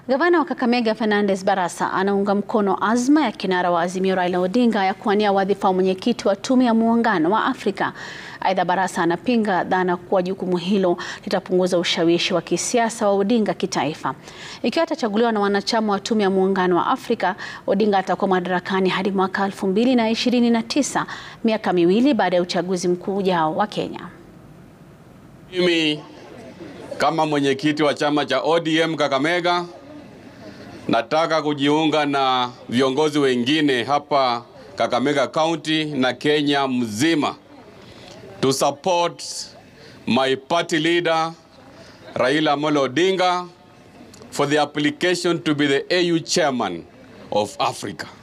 Gavana wa Kakamega Fernandes Barasa anaunga mkono azma ya kinara wa Azimio Raila Odinga ya kuwania wadhifa wa mwenyekiti wa Tume ya Muungano wa Afrika. Aidha, Barasa anapinga dhana kuwa jukumu hilo litapunguza ushawishi wa kisiasa wa Odinga kitaifa. Ikiwa atachaguliwa na wanachama wa Tume ya Muungano wa Afrika, Odinga atakuwa madarakani hadi mwaka 2029, miaka miwili baada ya uchaguzi mkuu ujao wa Kenya. Mimi kama mwenyekiti wa chama cha ODM Kakamega nataka kujiunga na viongozi wengine hapa Kakamega County na Kenya mzima to support my party leader Raila Amolo Odinga for the application to be the AU chairman of Africa.